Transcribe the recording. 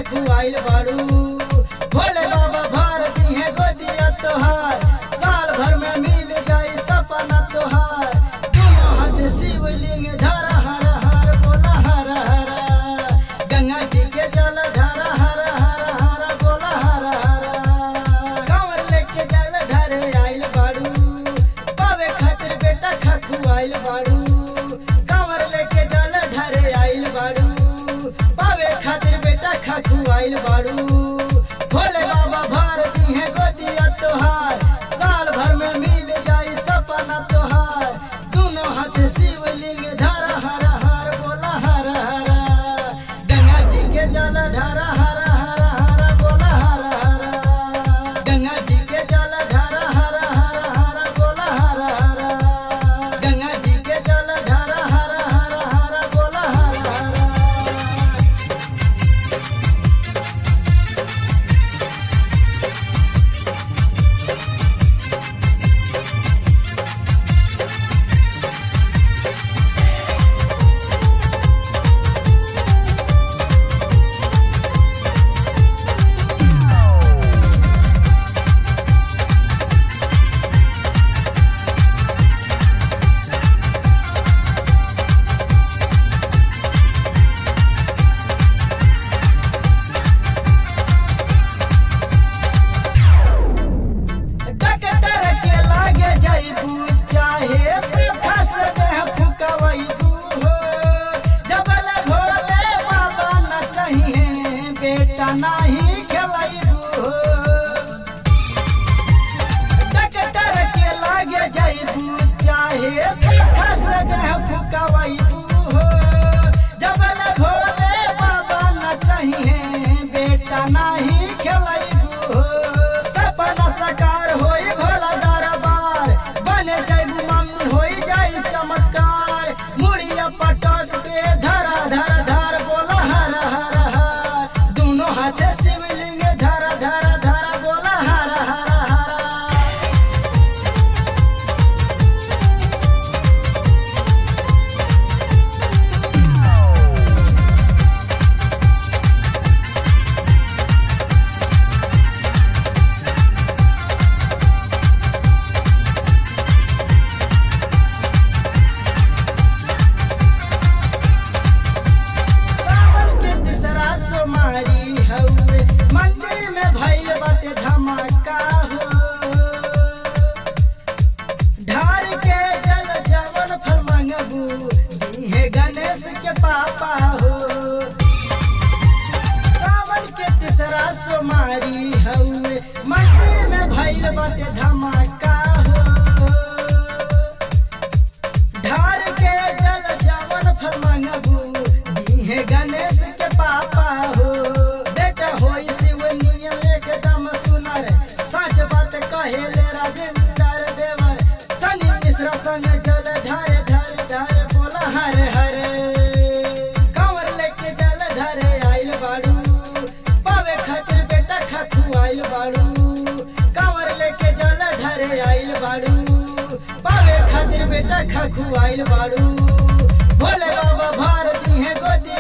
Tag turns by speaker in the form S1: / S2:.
S1: खखुआइल बाड़ू भोले बाबा भारती है गोदिया तोहार साल भर में मिल जाई सपना तोहार दोनों हाथ शिवलिंग धरा हर हर बोला हर हर गंगा जी के जल धरा हर हर हर बोला हर हर कांवर लेके जल ढरे आइल बाड़ू पावे खातिर बेटा खखुआइल बाड़ू कांवर लेके जल ढरे आइल बाड़ू पावे खातिर बेटा खखुआइल बाड़ू भोले बाबा भारती है गोदिया तोहार साल भर में मिल जाई सपना तोहार दोनों हाथ शिवलिंग धरा हर हर बोला हर हर गंगा जी के जल ढरा हर हर हर बोला हर हर गंगा जी के जल ढरा हर हर हर बोला हर हर गंगा जी के जल ढरा हर हर हर बोला हर हर डॉक्टर के लागे जाइबू चाहे सुखा से देह फुकवैबू हो जबल भोले बाबा न चाहिए बेटा नाही खेलैबू हो डॉक्टर के लागे जाइबू चाहे सुखा से देह फुकवैबू हो जबल भोले बाबा न चाहिए बेटा नाही खेलैबू हो सपना साकार होई भोला दरबार बने जाइबू मम्मी होई जाई चमत्कार मुड़िया पटक के धरा धर धर बोला हर हर हर दोनों हाथे शिवलिंग धरा धरा धरा बोला हर हर हर सावन के तीसरा सोमवारी हउए मंदिर में भइल बाटे धमाका हो ढार के जल जवन फल मंगबू दीहे गणेश के पापा हो सावन के तीसरा सोमवारी हउए मंदिर में भइल बाटे धमाका हो ढार के जल जवन फल मंगबू दीहे गणेश के पापा हो बेटा होई शिव नियम एकदम सुनर सच बात कहेले राजेंद्र देवर सनी मिश्रा संग जल ढारे ढारे ढारे बोला हरे हरे कांवर लेके जल ढारे आइल बाड़ू पावे खातिर बेटा खखु आइल बाड़ू कांवर लेके जल ढारे आइल बाड़ू पावे खातिर बेटा खखु आइल बाड़ू भोले बाबा भारती है गोदी